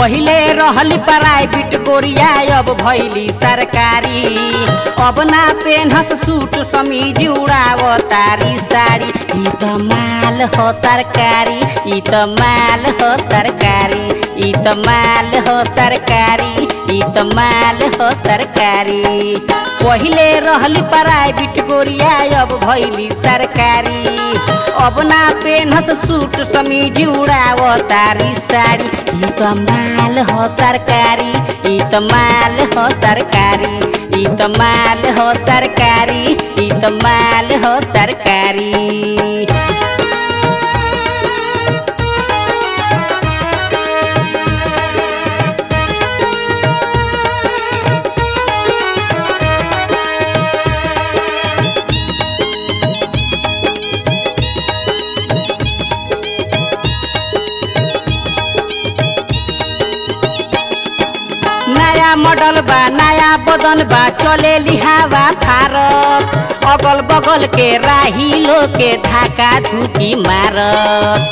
पहिले रहली प्राइवेट गोरिया अब भैली सरकारी अब ना पेनहस सूट समीज उड़ाव तारी साड़ी ई त माल हो सरकारी ई त माल हो सरकारी ई त माल हो सरकारी ई त माल हो सरकारी पहिले रहली प्राइवेट गोरिया अब भैली सरकारी अब ना पेनहस सूट समीज उड़ाव तारी साड़ी ई त माल हो सरकारी ई त माल हो सरकारी ई त माल हो सरकारी ई त माल हो सरकारी नया मॉडल बा नया बदन बा चले लिहावा फारत अगल बगल के राही लो के धाका धुकी मारत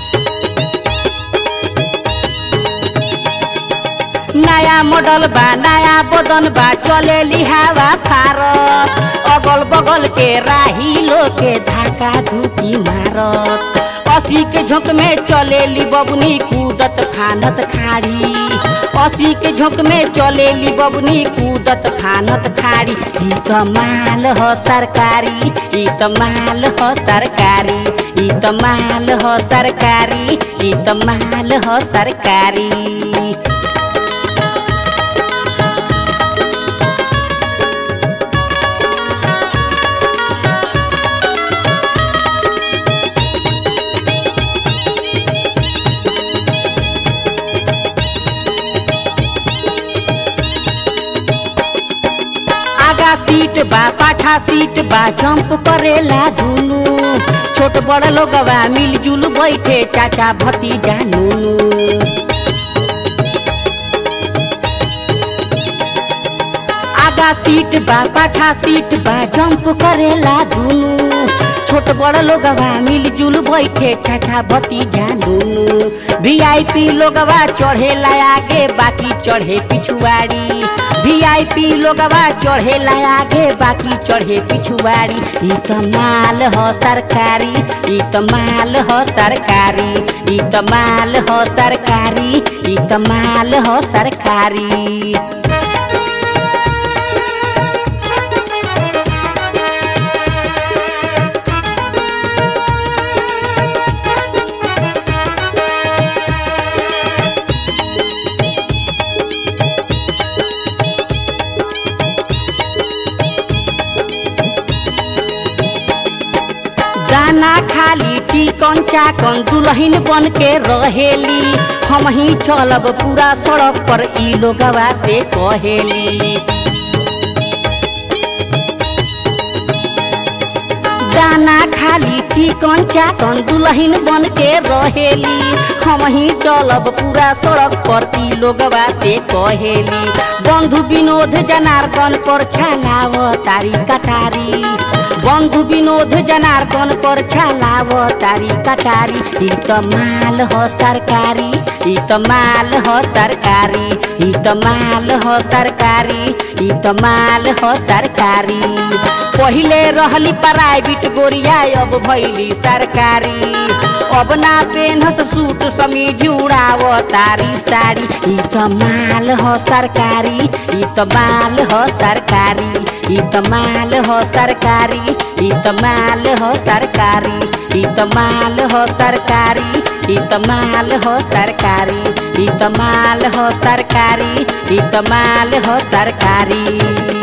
नया मॉडल बा नया बदन बा चले लिहावा फारत अगल बगल के राही लो के धाका धुकी मारत असी के झोंक में चले ली बबनी कूदत फानत खाड़ी असी के झोंक में चले ली बबनी कूदत फानत खाड़ी ई त माल हो सरकारी ई त माल हो सरकारी ई त माल हो सरकारी ई त माल हो सरकारी आगा सीट बा पाछा सीट बा जंप करेला दुनु छोट बड़ लोगवा मिलजुल बैठे चाचा भतीजा नुनु आगा सीट बा पाछा सीट बा जंप करेला दुनु छोट बड़ लोगवा मिलजुल बैठे चाचा भतीजा नुनु वीआईपी लोगवा चढ़ेला आगे बाकी चढ़े पिछुआड़ी वीआईपी लोगवा चढ़ेला आगे बाकी चढ़े पिछुआड़ी ई त माल हो सरकारी ई त माल हो सरकारी ई त माल हो सरकारी ई त माल हो सरकारी दाना खाली चिकन चाकन दुलहिन बन के रहेली हम ही चलब पूरा सड़क पर ई लोगवा से कहेली दाना खाली चिकन चाकन दुलहिन बन के रहेली हम ही चलब पूरा सड़क पर ई लोगवा से कहेली बंधु विनोद जनार्दन पर छलाव तारी कटारी बंधु विनोद जनार्दन पर छलाव तारी कटारी ई त माल हो सरकारी ई त माल हो सरकारी ई त माल हो सरकारी ई त माल हो सरकारी पहिले रहली प्राइवेट गोरिया अब भैली सरकारी अब ना पेनहस सूट समीज उड़ाव तारी साड़ी ई त माल हो सरकारी ई त माल हो सरकारी ई त माल हो सरकारी ई त माल हो सरकारी ई त माल हो सरकारी ई त माल हो सरकारी ई त माल हो सरकारी ई त माल हो सरकारी